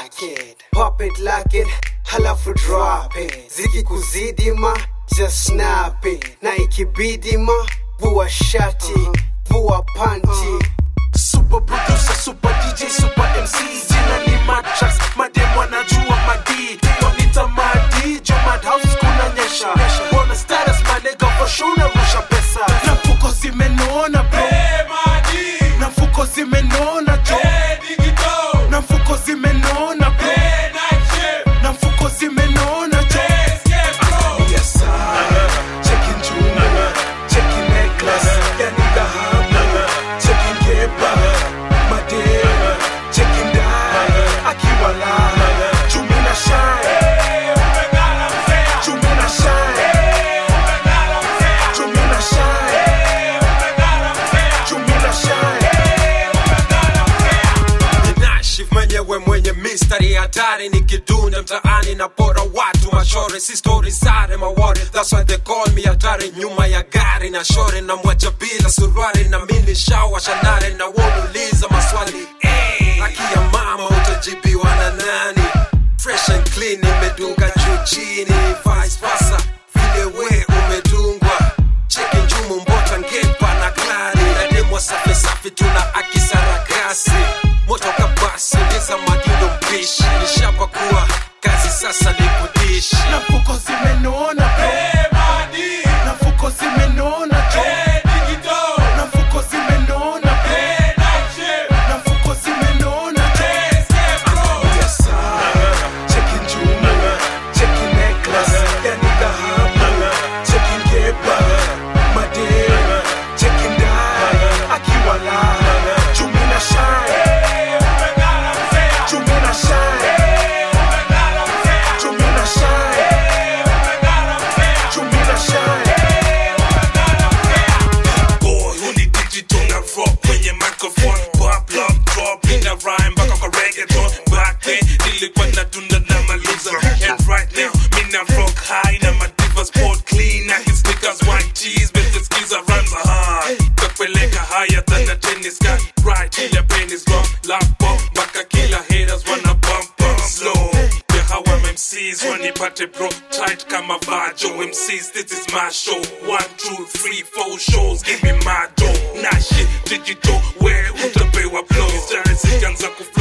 like it pop it like it halafu drop it ziki kuzidi ma just snap it na ikibidi ma vua shati vua panti Super producer, super DJ, super MC Jina ni Matrax, madem wanajua madi Wanita madi, jo madhouse kuna nyesha Wanna status my nigga for sure narusha pesa Na mfuko zimenona bro Na mfuko zimenona jo Na mfuko zimenona bro Na mfuko zimenona jo Yes sir, checking jewelry, checking necklace Yani dhahabu, checking kepa Madem, checking dye Akiwala, chumina shine Chumina shine Chumina shine Chumina shine Nashif mwenyewe mwenye mistari hatari nikidunda mtaani na pora watu mashore si stori sare mawari that's why they call me hatari nyuma ya gari na shore na mwacha bila suruari na mini shawa shanare na wauliza maswali hey, akia mama utajibiwa na nani fresh and clean imedunga juu chini vice versa vile we umedungwa cheki njumu mbota ngepa na klari na demwa safi safi tuna akisarakasi moto kabasi liza madindo mpishi nishapa kuwa kazi sasa ni kudishi Na mfuko zimenona bro Na mfuko zimenona jo Na mfuko zimenona bro Na mfuko zimenona jo Yes sir Checking jewelry Checking necklace Yani dhahabu Checking kepa Madem Checking dye Akiwala Chumina shine Chumina shine Chumina shine Chumina shine boy huni digital na rock kwenye microphone pop lock drop ina rhyme mpaka kwa reggaeton back then nilikuwa natunda na maliza and right now mina rock high na madiva sport clean na his sneakers white cheese with the skills of rhymes are hard kapeleka higher than a tennis gun right ile pain is gone lock bomb mpaka kila haters wanna bump bump slow yeah how I'm MCs wanipate bro tight kama vajo MCs this is my show one two three four shows give me my dough na shit digital where utapewa blow stars zikianza kufanya